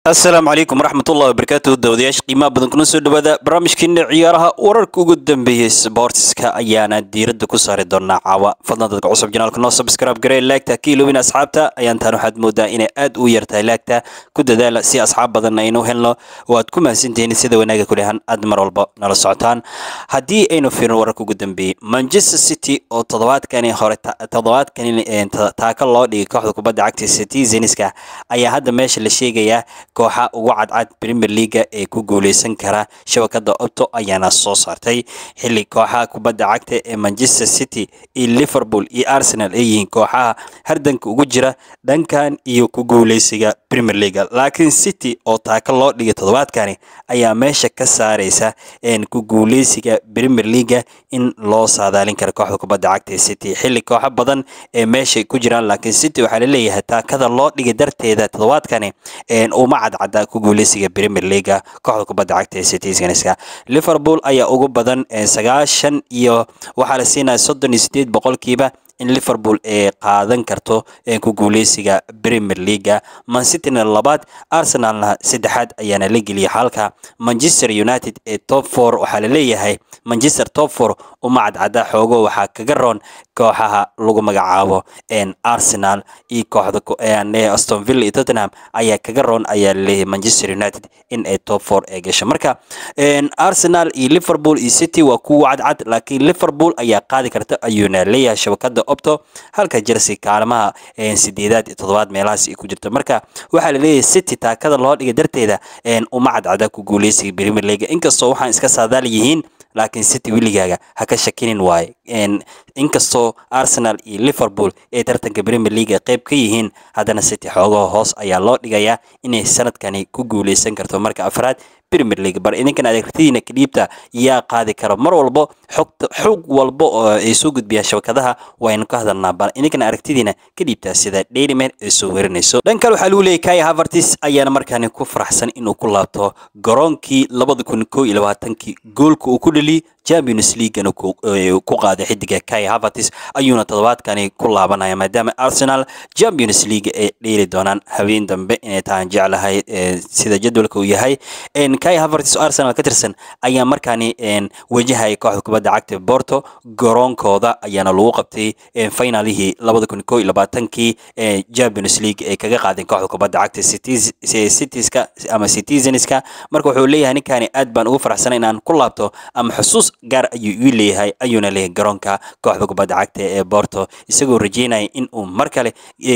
asalaamu calaykum waraxmatullahi wabarakaatu dawadayaasha qiimaha badan kuna soo dhawaada barnaamijkeena ciyaaraha wararka ugu dambeeyey sboortiska ayaana diiradda ku saari doonaa caawa fadlan dadka cusub janaalka noo subscribe garee laagta ka iloobin asxaabta ayaantaan waxaad moodaa inay aad u yartahay laagta ku dadaala si asxaab badan aynu helno waad ku mahadsantihiin sida wanaaga kulehan aad mar walba nala socotaan haddii aynu fiirno wararka ugu dambeeyey manchester city oo toddobaadkani hore toddobaadkani taaka loo dhigay kooxda kubadda cagta citizenska ayaa hadda meesha la sheegayaa kooxa ugu cadcad premier leaga ee ku guuleysan kara shabakada opto ayaana soo saartay xilli kooxaha kubadda cagta ee manchester city iyo liverpool iyo arsenal ay yihiin kooxaha hardanka ugu jira dhankan iyo ku guuleysiga premier leaga laakiin city oo taaka loo dhigay toddobaadkani ayaa meesha ka saareysa ku guuleysiga premier leaga in loo saadaalin karo kooxda kubadda cagta ee city xilli kooxo badan ee meesha ku jiraan laakiin city waxaa laleeyahay taakada loo dhigay darteeda toddobaadkani uma cadcada ku guuleysiga premier leaga kooxda kubadda cagta ee citizenska liverpool ayaa ugu badan sagaashan iyo waxaa la siinaya soddon iyo sideed boqolkiiba in liverpool ay qaadan karto ku guuleysiga premier leaga mancityna labaad arsenalna saddexaad ayaana la geliyay halka manchester united ee top four waxaa laleeyahay manchester top four uma cadcada xoogo waxaa kaga roon kooxaha lagu magacaabo arsenal iyo kooxda aston villa iyo tottenham ayaa kaga roon ayaa laleeyahay manchester united in ay top four ay gasho marka arsenal iyo liverpool iyo city waa kuwa cadcad laakiin liverpool ayaa qaadi karta ayuuna leeyahay shabakada opto halka jersey kaalmaha sideedaad iyo toddobaad meelahaas ay ku jirto marka waxaa laleeyahay city taakada loo dhigay darteeda uma cadcada ku guuleysiga premier league inkastoo waxaan iska saadaal yihiin laakiin city weligaaga ha ka shakinin waaye inkastoo arsenal iyo liverpool ee tartanka premier league qayb ka yihiin haddana city xoogaha hoos ayaa loo dhigayaa inay sanadkani ku guuleysan karto marka afraad premier league bar idinkan adeegtadiina kadhiibta yaa qaadi karo mar walbo xogta xog walba oo ay soo gudbiyaan shabakadaha waynu ka hadalnaa bal idinkan aragtidiina ka dhiibtaa sida daily mail ay soo werinayso dhan kale waxaa lagu leeyahy kaya havertis ayaana markaani ku faraxsan inuu ku laabto garoonkii labada kun koo iyo labaatankii goolka uu ku dhaliyay champions leaguena ku qaaday xidiga kaya havertis ayuuna toddobaadkani ku laabanaya maadaama arsenal champions league ay dheeli doonaan habeen dambe inay tahan jeclahay sida jadwalka uu yahay kai havertis oo arsenal ka tirsan ayaa markaani wajahaya kooxda kubadda cagta borto garoonkooda ayaana lagu qabtay finalihii labada kun koo iyo labaatankii champions league ay kaga qaadeen kooxda kubadda cagta citieska ama citizenska marka wuxuu leeyahay ninkaani aad baan ugu faraxsanay inaan ku laabto ama xusuus gaar ayuu ii leeyahay ayuuna leeyahay garoonka kooxda kubadda cagta ee borto isagoo rajeynaya in uu mar kale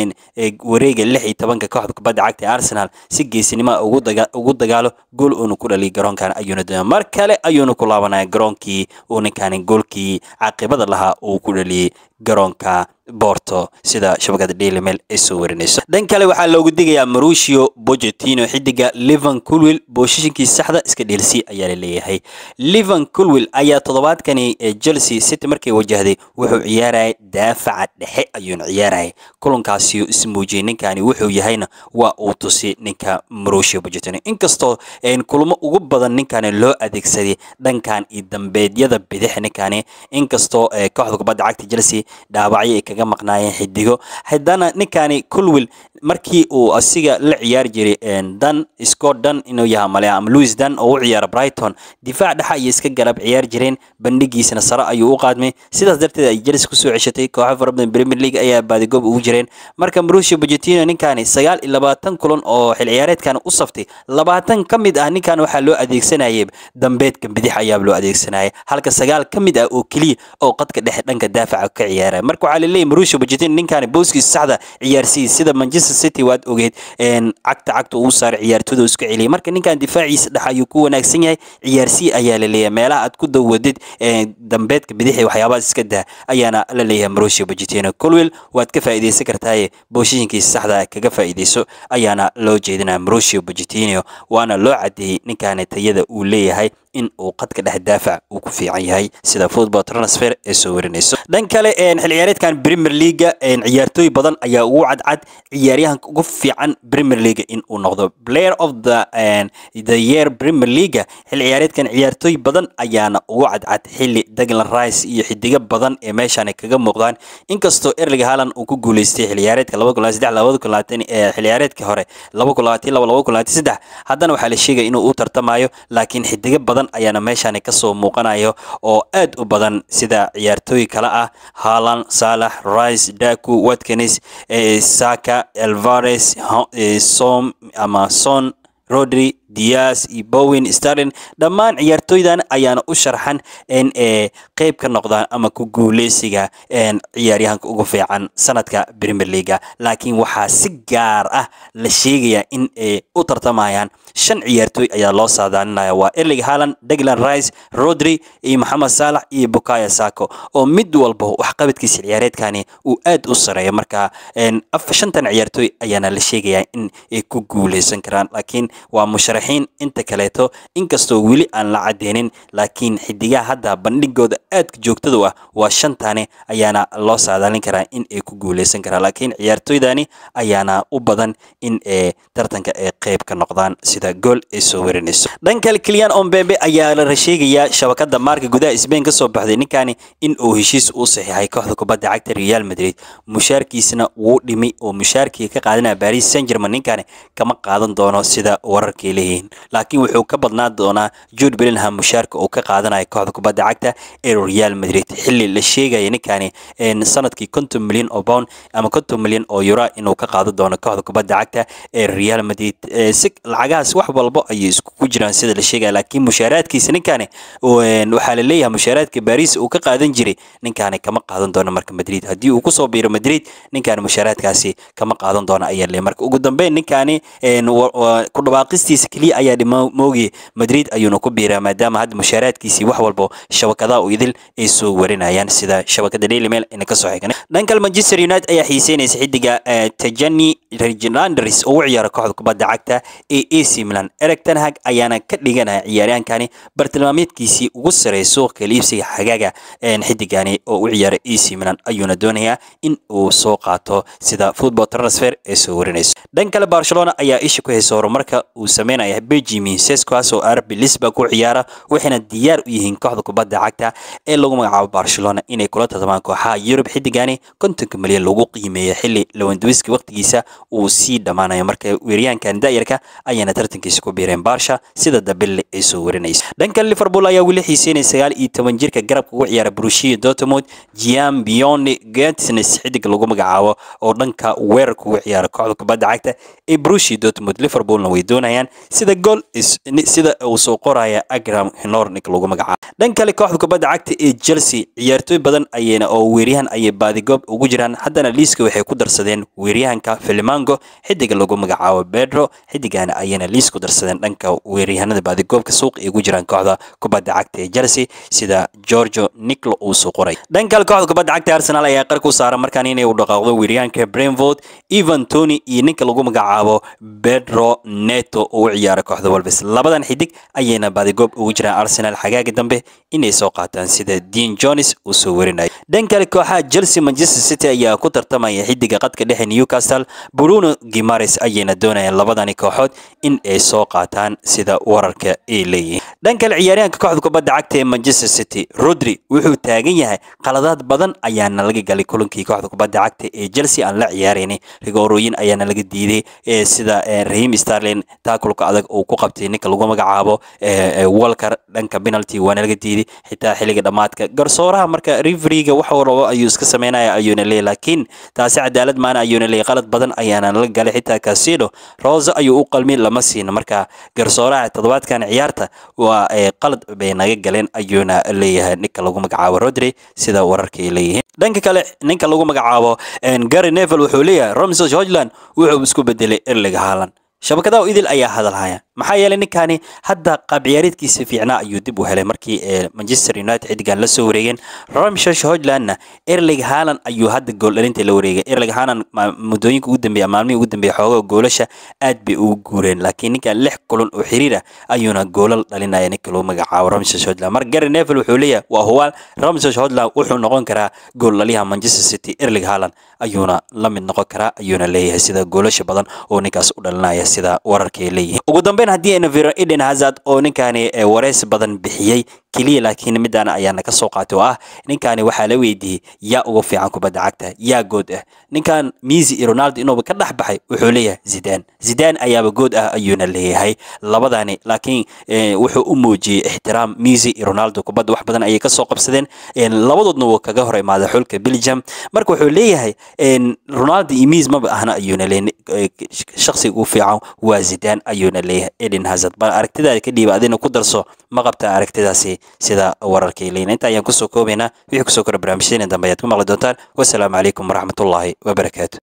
wareega lix iyo tobanka kooxda kubadda cagta ee arsenal si geesinima ugu dagaalo gool uuna ku dhaliyay garoonkan ayuuna doonaya mar kale ayuuna ku laabanaya garoonkii uu ninkaani goolkii caaqibada lahaa uu ku dhaliyey garoonka borto sida shabakada daily mail ay soo warinayso dhan kale waxaa loogu digayaa marushio bogetino xidiga livan culwil booshishinkii saxda iska dheelsi ayaa la leeyahay livan culwil ayaa toddobaadkani chelsea city markay wajahday wuxuu ciyaarayay daafaca dhexe ayuuna ciyaarayay kulankaasi ismuujiyey ninkani wuxuu yahayna waa uu tusi ninka marushio bogetino inkastoo kulamo ugu badan ninkani loo adeegsaday dhankan iyo dambeedyada bidix ninkani inkastoo kooxda kubadda cagta chelsea dhaawacyo ay kaga maqnaayeen xidigo haddana ninkani culwil markii uu asiga la ciyaari jiray dan scott dan inuu yaha male ama louis dan oo u ciyaara brighton difaac dhexa ayay iska galab ciyaari jireen bandhigiisana sare ayuu u qaadmay sidaas darteed ay jelis kusoo ceshatay kooxo fara badan premier league ayaa baadigoob ugu jireen marka marusio bogetino ninkani sagaal iyo labaatan kulan oo xil ciyaareedkan u saftay labaatan ka mid ah ninkan waxaa loo adeegsanayay dambeedka bidix ayaaba loo adeegsanayay halka sagaal ka mid ah oo keliya oo qadka dhexe dhanka daafaca ka ciyaaraya marka waxaa laleeyahy marusio bogetino ninkani booskiisa saxda ciyaarsiiyey sida manchester city waad ogeed cagta cagta uu saaray ciyaartooda iska celiyay marka ninkan difaaciisa dhex ayuu ku wanaagsan yahay ciyaarsiy ayaa la leeyahay meelaha aad ku dawadid dambeedka bidixi waxyaabahaas iska daa ayaana la leeyahay marusio bogetino colwell waad ka faa'iidaysan kartaaye booshishinkiisa saxda kaga faa'iidayso ayaana loo jeedinaya marusio bogetino waana loo cadeeyey ninkani tayada uu leeyahay in uu qadka dhex daafac uu ku fiican yahay sida football transfer ee soo warinayso dhan kale xil ciyaareedkan premier leaga ciyaartooy badan ayaa ugu cadcad ciyaaryahanka ugu fiican premier leaga in uu noqdo player of the the year premier leaga xil ciyaareedkan ciyaartooy badan ayaana ugu cadcad xilli Declan Rice iyo xidiga badan ee meeshan kaga muuqdaan inkastoo Erling Haaland uu ku guuleystay xil ciyaareedka 2023 ee xil ciyaareedkii hore 2022 haddana waxaa la sheegay inuu u tartamayo laakiin xidiga badan ayaana meeshan ka soo muuqanayo oo aad u badan sida ciyaartooy kale ah Haaland Salah Rice Daku Watkins Saka Alvarez Som ama Son Rodri Diaz iyo Bowen Sterling dhammaan ciyaartooydan ayaana u sharxan in ay qayb ka noqdaan ama ku guuleysiga ciyaaryahanka ugu fiican sanadka Premier League laakiin waxaa si gaar ah la sheegayaa in ay u tartamayaan shan ciyaartooy ayaa loo saadaalinaya waa Erling Haaland, Declan Rice, Rodri iyo Mohamed Salah iyo Bukayo Saka oo mid walba waxqabadkiisa ciyaareedkani uu aad u sareeyo marka shantan ciyaartooy ayaana la sheegayaa in ay ku guuleysan karaan laakiin waa musharax inta kaleeto inkastoo weli aan la cadeynin laakiin xidigaha hadda bandhigooda aadka joogtada ah waa shantani ayaana loo saadaalin karaa in ay ku guuleysan karaan laakiin ciyaartooydani ayaana u badan in ay tartanka ay qayb ka noqdaan sida gool ay soo warinayso dhan kale Kylian Mbappe ayaa la sheegayaa shabakada maarka gudaha Spain ka soo baxday ninkani in uu heshiis u saxiixay kooxda kubadda cagta Real Madrid mushaarkiisna wuu dhimay oo mushaarkii ka qaadanaya Paris Saint-Germain ninkani kama qaadan doono sida wararkii leeyihiin laakiin wuxuu ka badnaan doonaa Jude Bellingham mushaarka uu ka qaadanayo kooxda kubadda cagta ee Real Madrid xilli la sheegaya ninkani sanadkii 50 milyan oo pound ama 50 milyan oo euro inuu ka qaadan doono kooxda kubadda cagta ee Real Madrid si lacagahaas wax walba ayay isku ku jiraan sida la sheegaya laakiin mushaaraadkiisa ninkani waxaa la leeyahay mushaaraadka Paris uu ka qaadan jiray ninkani kama qaadan doono marka Madrid haddii uu ku soo biiro Madrid ninkani mushaaraadkaasi kama qaadan doono ayaa leeyahay marka ugu dambeyn ninkani ku dhawaaqistiisa kaliya ayaa dhimoogi Madrid ayuuna ku biiraa maadaama hadda mushaaraadkiisii wax walba shabakadaha u idil ay soo warinayaan sida shabakada Daily Mail ina ka soo xigan dhanka Manchester United ayaa xiiseynaysa xidiga Tajani Reginandris oo u ciyaara kooxda kubadda cagta ee AC Milan Erik ten Hag ayaana ka dhiganaya ciyaaryahankani bartilmaameedkiisii ugu sareeya suuqa iibsiga xagaaga xidigani oo u ciyaara AC Milan ayuuna doonayaa in uu soo qaato sida football transfer ee soo warinayso dhan kale Barcelona ayaa isha ku haysa horumarka uu sameynaya Benjamin Sesko oo RB Lisbon ku ciyaara waxayna diyaar u yihiin kooxda kubadda cagta ee lagu magacaabo Barcelona inay kula tartamaan kooxaha Europe xidigani 50 milyan lagu qiimeeyo xilli Lewandowski waqtigiisa uu sii dhamaanayo marka weeryahankan daayarka ayaana tartankiisa ku biireen Barca sida Dabelle ay soo warinayso dhanka Liverpool ayaa weli xiiseynaya 19 jirka garabka ugu ciyaara Borussia Dortmund Gian Bjorn Getsnes xidig lagu magacaabo oo dhanka weerarka ugu ciyaara kooxda kubadda cagta ee Borussia Dortmund Liverpoolna way doonayaan sida gool sida uu soo qoraya Agram Hinornik lagu magacaabo dhan kale kooxda kubadda cagta ee Chelsea ciyaartooy badan ayayna oo weeryahan ayay baadigoob ugu jiraan haddana liiska waxay ku darsadeen weeryahanka Filimango xidiga lagu magacaabo Pedro xidigana ayayna liis ku darsadeen dhanka weeryahanada baadigoobka suuqa ay ugu jiraan kooxda kubadda cagta ee Chelsea sida Giorgio Nicolo uu soo qoray dhan kale kooxda kubadda cagta Arsenal ayaa qar ku saaran markaan inay u dhaqaaqdo weeryahanka Brentford Ivan Toney iyo ninka lagu magacaabo Pedro Neto oo u ciyaara kooxda Wolves labadan xidig ayayna baadigoob ugu jiraan Arsenal xagaaga dambe inay soo qaataan sida Dean Jones uu soo warinayo dhan kale kooxaha Chelsea Manchester City ayaa ku tartamaya xidiga qadka dhexe Newcastle Bruno Guimaraes ayayna doonayaan labadani kooxood in ay soo qaataan sida wararka ay leeyihiin dhan kale ciyaaryahanka kooxda kubadda cagta ee Manchester City Rodri wuxuu taagan yahay qaladaad badan ayaana laga galay kulankii kooxda kubadda cagta ee Chelsea aan la ciyaaraynin rigoorooyin ayaana laga diiday sida Raheem Sterling taakulka adag uu ku qabtay ninka lagu magacaabo Walker dhanka penalty waana laga diiday xitaa xilliga dhamaadka garsooraha marka refereega wax walba ayuu iska sameynaya ayuuna leeyahay laakiin taasi cadaalad maana ayuuna leeyahay qalad badan ayaana laga galay xitaa Casido Rose ayuu u qalmi lama siin marka garsooraha toddobaadkan ciyaarta waa qalad bay naga galeen ayuuna leeyahay ninka lagu magacaabo Rodri sida wararka ay leeyihiin dhanka kale ninka lagu magacaabo Gary Neville wuxuu leeyahay Ramsey Hojland wuxuu isku bedelay Erling Haaland shabakadaha idil ayaa hadalhaya maxaa yeelay ninkani hadda qaab ciyaareedkiisa fiicnaa ayuu dib u helay markii manchester united xidigan la soo wareegeen ramshash hojlandna erling haaland ayuu hadda gool dhalinta la wareegay erling haaland muddooyinka ugu dambeeya maalmihii ugu dambeeya xoogaa goolasha aad bay ugu guureen laakiin ninkan lix kulan oo xiriir ah ayuuna goolal dhalinaya ninka lagu magacaabo ramshash hojland marka gary neville wuxuu leeyahay waa huwaal ramshash hojland wuxuu noqon karaa gool dhaliyaha manchester city erling haaland ayuuna la mid noqon karaa ayuuna leeyahay sida goolasha badan oo ninkaas u dhalinaya sida wararkay leeyihiin ugu dambeyn haddii aynu fiiro eden hazard oo ninkani wareys badan bixiyey keliya laakiin midaan ayaana ka soo qaatay oo ah ninkani waxaa la weydiiyey yaa ugu fiican kubadda cagta yaa good ah ninkan misi iyo ronaldo inuuba ka dhex baxay wuxuu leeyahay zidan zidan ayaaba good ah ayuuna leeyahay labadani laakiin wuxuu u muujiyey ixtiraam misi iyo ronaldo kubadda wax badan ayay kasoo qabsadeen labadoodna wuu kaga hor imaaday xulka belgium marka wuxuu leeyahay ronaldo iyo mis maba ahna ayuuna leeyahay shakhsiga ugu fiican waa zidan ayuuna leeyahay eden hazard bal aragtidaada ka dhiiba adina ku darso ma qabtaa aragtidaasi sida wararkay leeyihin inta ayaan kusoo koobaynaa wixii kusoo kora barnaamijyadeena dambe ayaad ku maqli doontaan wasalaamu calaykum waraxmatullaahi wabarakaatu